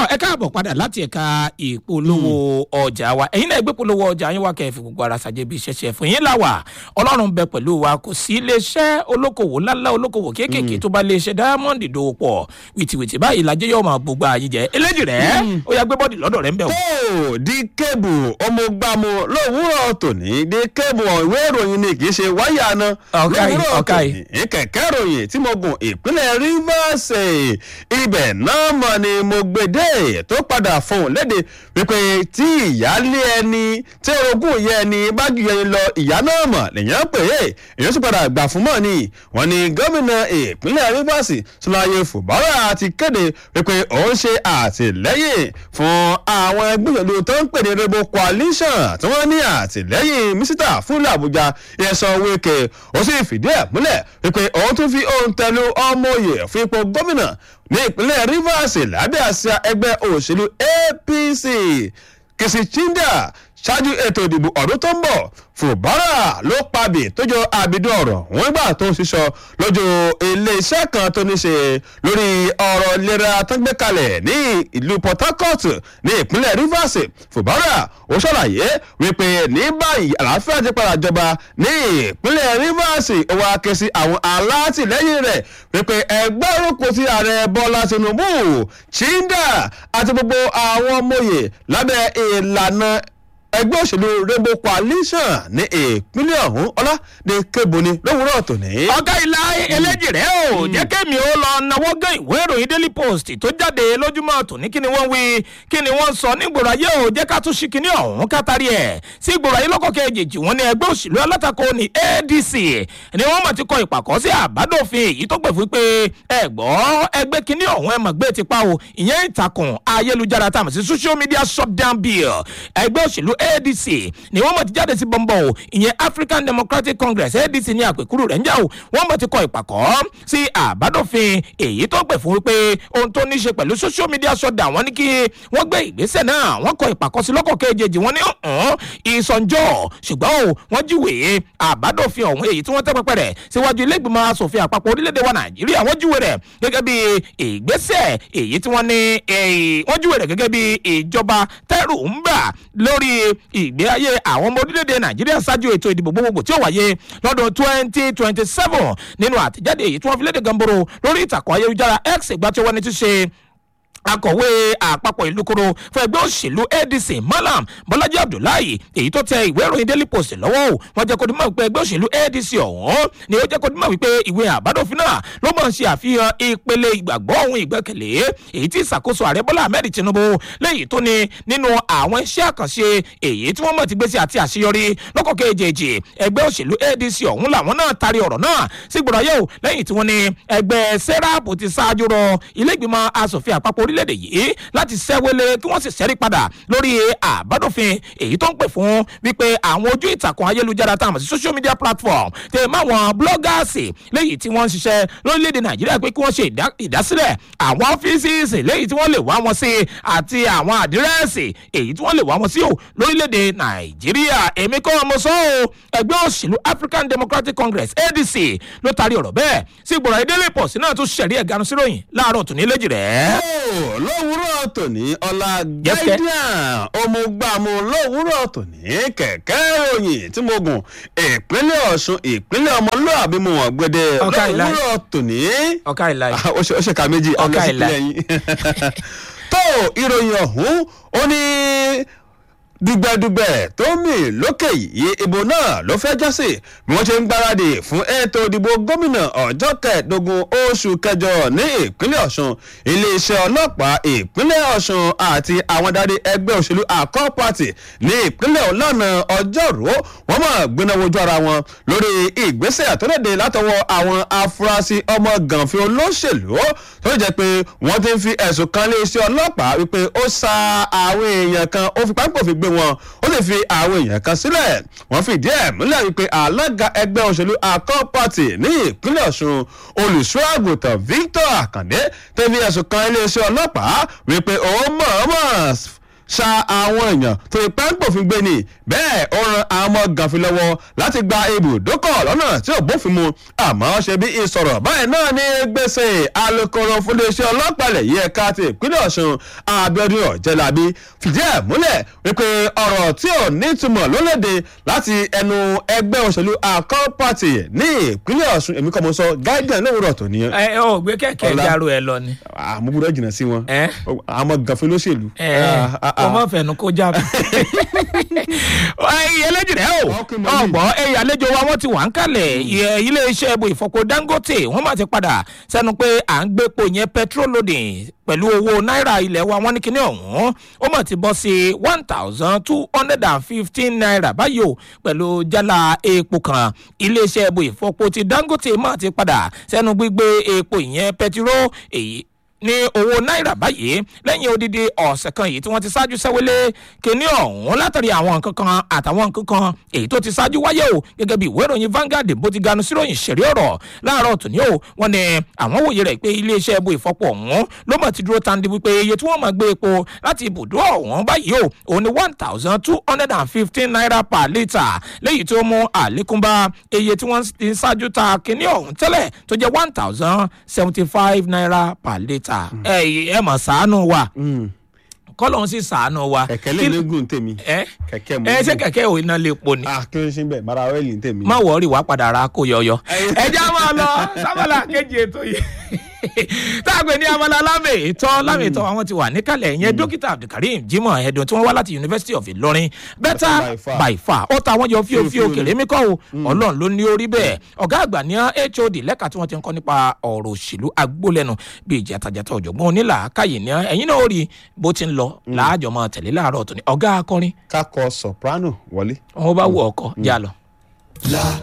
ẹ káàbọ̀ padà láti ẹ̀ka ìpolówó ọjà wa ẹ̀yin náà gbé polówó ọjà yín wá kẹ́ẹ̀fì gbogbo ara ṣàjẹ́ bí ṣẹṣẹ fún yín láwà ọlọ́run bẹ pẹ̀lú wa kò sí iléeṣẹ́ olókòwò ńláńlá olókòwò kéékèèké tó bá iléeṣẹ́ diamond dòwò pọ̀ wìtìwìtì báyìí lajẹ́ yóò máa gbogbo àyín jẹ eléjì rẹ̀ ó yà gbé bọ́ọ̀dì lọ́dọ̀ rẹ̀ ń bẹ̀ wò. tó di kébù ọmọgbàmù lówùúrọ̀ tòní di kébù ìwé ìròyìn ni kì í ṣe wáyà náà Ọ̀kàì, lówùúrọ̀ ọ̀kàì. tòní kẹ̀kẹ́ ìròyìn tí mo gùn ìpínlẹ̀ rivers ibẹ̀ náà mọ̀ ni mo gbèdé tó padà fún léde wípé tí ìyáálé ẹni tí orogún ìyá ẹni bá ju ẹni lọ ìyá náà mọ̀ lèyàn pè é èyàn sì padà gbà fún mọ́ ni wọ́n ní gómìnà ìpínlẹ̀ rivers sọláyé fùbárà ti kéde wípé òun ṣe àtìlẹ́yìn fún àwọn ẹgbẹ́ òṣèlú tó ń pè ní rebo coalition tí wọ́n ní àtìlẹ́yìn mísítà fúnlẹ̀ àbújá ìyẹ̀sán wíkẹ́ ó sì fìdí ẹ̀ múlẹ̀ wípé òun tún fi ohun tẹ̀lé ọmọ òye fún ipò gómìnà ní ìpínlẹ̀ rivers lábẹ́ àsíá ẹgbẹ́ òṣèlú apc kìsì chinda ṣáájú ètò ìdìbò ọdún tó ń bọ̀ fùbárà ló pabì tó jọ àbídọ́ ọ̀rọ̀ wọn gbà tó ń ṣiṣọ lójú iléeṣẹ́ kan tó ní ṣe lórí ọ̀rọ̀ ìlera tó ń gbé kalẹ̀ ní ìlú port harcourt ní ìpínlẹ̀ rivers fùbárà ó ṣàlàyé wípé ní báyìí àlàáfíà ti padà jọba ní ìpínlẹ̀ rivers ó wá ké sí àwọn alátìlẹ́yìn rẹ̀ wípé ẹgbẹ́ orúkọ sí ààrẹ bọ́lá tinubu chinda àti gbogbo àwọn ọmọye lábẹ́ ìlànà ẹgbẹ́ òṣèlú rainbow coalition ní ìpínlẹ̀ ọ̀hún ọlá ní kébùnì lówùúrọ̀ tòní. ọ̀gá ilá eléjì rẹ̀ ò jẹ́ kémi ó lọ náwó gán ìwé ìròyìn daily post tó jáde lójúmọ́ tòní kí ni wọ́n wí kí ni wọ́n sọ nígboro ayé ò jẹ́ ká tún ṣí kíní ọ̀hún kátàrí ẹ̀ sí ìgboro ayé lọ́kọ̀ kejì wọn ní ẹgbẹ́ òṣèlú alátakò ní adc ni wọ́n mọ̀ ti kọ ìpàkọ́ sí àbádòfin èyí tó pè fún pé ẹ gbọ́ ẹgbẹ́ kíní ọ̀hún ẹ mọ̀ gbé ti pa o ìyẹn ìtàkùn ayélujára tá a mọ̀ sí social media shutdown bill ẹgbẹ́ òṣèlú adc ni wọ́n mọ̀ ti jáde sí bọ́ńbọ́ o ìyẹn african democratic congress adc ní àpèkúrú rẹ̀ ń jà o wọ́n mọ̀ ti kọ ìpàkọ́ sí àbádòfin èyí tó pè fún wípé ohun tó ní í ṣe pẹ̀lú social media shutdown wọ́n ní kí wọ́n gbé ìgbésẹ̀ náà wọ́n kọ ìpàkọ́ sí lọ́kọ̀ kejì wọ́n ní ọ̀hún ìsọ̀njọ́ ṣùgbọ́n o wọ́n júwèé àbádòfin ọ̀hún èyí tí wọ́n tẹ́ pẹpẹ rẹ̀ síwájú ilé ìgbìmọ̀ asòfin àpapọ̀ orílẹ̀-èdè wa nàìjíríà wọ́n júwèé rẹ̀ gẹ́gẹ́ bí ìgbésẹ̀ èyí tí wọ́n ní eh, wọ́n júwèé rẹ̀ gẹ́gẹ́ bí ìjọba tẹ́rù ń bà lórí ìgbé ayé àwọn ọmọ orílẹ̀-èdè nàìjíríà ṣáájú ètò ìdìbò gbogbogbò tí ó wáyé lọ́dún twenty twenty seven nínú àtẹ̀jáde èyí tí wọ́n fi léde gamboro lórí ìtàkùn ayélujára x ìgbà tí wọ́n ní ti ṣe akọ̀wé àpapọ̀ ìlú koro fún ẹgbẹ́ òṣèlú adc malam bọ́lájí abdullahi èyí tó tẹ ìwé ìròyìn daily post lọ́wọ́ o wọ́n jẹ́ kó dimọ̀ wípé ẹgbẹ́ òṣèlú adc ọ̀hún ni ó jẹ́ kó dimọ̀ wípé ìwé àbádòfin náà ló mọ̀ ń ṣe àfihàn ìpele ìgbàgbọ́ ohun ìgbẹ́kẹ̀lé èyí tí ìṣàkóso ààrẹ bọ́lá ahmed tinubu lẹ́yìn tó ní nínú àwọn iṣẹ́ àkànṣe èyí tí wọ́n mọ̀ ti gbèsè àti àṣeyọrí lọ́kọ̀ kejì ẹgbẹ́ òṣèlú adc ọ̀hún làwọn náà taari ọ̀rọ̀ náà sí gbọ́dọ̀ yẹ̀ o lẹ́yìn tí wọ́n ní ẹgbẹ́ serap ti ṣáájú rọ ilé ìgbìmọ̀ asòfin àpapọ̀ orílẹ̀-èdè yìí láti ṣẹ́wélé kí wọ́n sì ṣẹ́rí padà lórí àbádòfin èyí tó ń pè fún wípé àwọn ojú ìtàkùn ayélujára tá a mọ̀ sí social media platform tẹ máwọn bloggers léyìí tí wọ́n ń ṣiṣẹ́ lórílẹ̀‐èdè nàìjíríà pé kí wọ́n ṣe ìdá- ìdásílẹ̀ àwọn ọ́fíìsì léyìí tí wọ́n lè wá wọn sí àti àwọn àdírẹ́sì èyí tí wọ́n lè wá wọn sí o lórílẹ̀‐èdè nàìjíríà èmi kọ́ ọmọ sọ o ẹgbẹ́ òṣèlú african democratic congress adc ló taari ọ̀rọ̀ bẹ́ẹ̀ sí ìgbọ̀rọ̀ ìdílé pọ̀ sí náà tún ṣẹ̀rí ẹ̀gánu síròyìn láàárọ̀ tòní léjì rẹ̀. Ó, lówùúrọ̀ tòní ọlá Yes, kẹ́. guardian ọmọgbàmù lówùúrọ̀ tòní kẹ̀kẹ́ ìròyìn tí mo gùn ìpínlẹ̀ ọ̀ṣun ìpínlẹ̀ ọmọlúàbí mo wọ̀n gbẹdẹ Ọ̀ká ìlà. lówùúrọ̀ tòní. ọ̀ká ìlà Ah, ó ṣe ó ṣe ká méjì Ọ̀ká ọ̀gá ìlà. ìpínlẹ̀ yín. tó ìròyìn ọ̀hún ó ní dùgbẹ̀dùgbẹ̀ tó mì lókè yìí ìbò náà ló fẹ́ jásì bí wọ́n ṣe ń gbáradì fún ètò ìdìbò gómìnà ọjọ́ kẹẹ̀ẹ́dógún oṣù kẹjọ ní ìpínlẹ̀ ọ̀ṣun iléeṣẹ́ ọlọ́pàá ìpínlẹ̀ ọ̀ṣun àti àwọn adarí ẹgbẹ́ òṣèlú àkọ́ pàtì ní ìpínlẹ̀ ọ̀lànà ọjọ́rú wọ́n mọ̀ gbéná wojú ara wọn lórí ìgbésẹ̀ àtọ́lẹ̀dẹ̀ látọwọ́ àwọn afurasí ọmọ gànfin olóṣèlú tó jẹ́ pé wọ́n ti ń fi ẹ̀sùn kan iléeṣẹ́ ọlọ́pàá wípé ó sa àwọn èèyàn kan ó fi pápá òfin gbé wọn ó sì fi àwọn èèyàn kan sílẹ̀ wọ́n fìdí ẹ̀ múlẹ̀ wípé alága ẹgbẹ́ òṣèlú akọ́ pàtì ní ìpínlẹ̀ ọ̀ṣun olùṣọ́ àgùntàn victor akande tẹ́ fi ẹ̀sùn kan iléeṣẹ́ ọlọ́pàá wípé òun mọ̀ọ́mọ̀ ṣa àwọn èèyàn tó ipá ń pòfin gbé ni bẹ́ẹ̀ ó ran àwọn ọmọ gànfin lọ́wọ́ láti gba ibùdókọ̀ lọ́nà tí ò bófin mu àmọ́ ṣe bí ìsọ̀rọ̀ báyìí náà ní gbèsè alukoro fúnléeṣẹ́ ọlọ́pàá ilẹ̀ yìí ẹ̀ka ti ìpínlẹ̀ ọ̀ṣun abiodun ọ̀jẹ̀lábí fìdí ẹ̀ múlẹ̀ wípé ọ̀rọ̀ tí ò nítumọ̀ lólèdè láti ẹnu ẹgbẹ́ òṣèlú accord party ní ìpínlẹ̀ ọ̀ṣun èmi kọ́ mo sọ guardian lówùrọ̀ tó ní. ẹ ẹ ò gbé kẹ̀kẹ́ Ọlá. járó ẹ lọ ni. àmúgbúdọ̀ jìnnà sí wọn ẹ àwọn ọmọ gànfin lóṣèlú. ẹ kò mọ fẹnu kó jábọ. ẹyìn ẹlẹ́jìrẹ́ o Okay, mami. ọgbọ́n ẹyìn àlejò wa wọ́n ti wà ń kalẹ̀ Iye- iléeṣẹ́ ẹbù ìfọpo dangote wọ́n máa ti padà sẹ́nu pé à ń gbépo yẹn petrol loading pẹ̀lú owó náírà ilẹ̀ wa wọ́n ní kíní ọ̀hún ó mọ̀ ti bọ́ sí one thousand two hundred and fifteen naira báyìí o pẹ̀lú jálá epo kan iléeṣẹ́ ẹbù ìfọpo ti dangote máa ti padà sẹ́nu gbígbé epo ìyẹn pẹtiró èyí ní owó náírà báyìí lẹ́yìn odidi ọ̀sẹ̀ kan yìí tí wọ́n ti ṣáájú sẹ́wélé kínní ọ̀hún látàrí àwọn nǹkan kan àtàwọn nǹkan kan èyí tó ti ṣáájú wáyé o gẹ́gẹ́ bí ìwé ìròyìn Vanguard bó ti ganu síròyìn ṣẹ̀rí ọ̀rọ̀ láàárọ̀ tòní o wọ́n ní àwọn wòye rẹ̀ pé iléeṣẹ́ ẹbú ìfọpọ̀ ọ̀hún ló mọ̀ ti dúró tandi wípé iye tí wọ́n máa gbé epo láti ibùdó ọ̀hún báyìí o òun ni one thousand two hundred and fifteen naira per litre léyìí tó mú àlékún bá iye tí wọ́n ti ṣáájú ta kínní ọ̀hún tẹ́lẹ̀ tó jẹ́ one thousand seventy five naira per litre ẹ ẹ mọ̀ ṣàánú wa kọ́lọ́hún sì ṣàánú wa kẹ̀kẹ́ lè légùn tèmi ẹ kẹ̀kẹ́ mo ẹ ṣé gùn. kẹ̀kẹ́ ò iná lè po ni ah kí ló ń ṣe bẹ́ẹ̀ mara ọ́ìlì ń tèmi. má wọrí wàá padà ra kó yọyọ. ẹja máa lọ sábàlá kejì ètò yìí táàgbé ní abala lámì ìtọ́ lámì ìtọ́ àwọn ti wà níkàlẹ̀ ìyẹn dókítà abdulkareem jimoh ẹ̀dùn tí wọ́n wá láti university of ilorin better By far. by far ó ta wọ́n yọ fíofío Fíofío ni. kèrè mí kọ́ o ọlọ́run ló ní orí bẹ́ẹ̀ ọ̀gá àgbà ní hod lẹ́ka tí wọ́n ti ń kọ́ nípa ọ̀rọ̀ òṣèlú agbólẹ́nu bíi jàtàjàtà ọ̀jọ̀gbọ́n onílà káyè ní ẹ̀yìn náà ó rí bó ti ń lọ láàjọ máa tẹ̀lé láàárọ̀ tó ní ọ̀gá akọrin ká kọ soprano wọlé. wọn bá wù ọkọ já lọ. La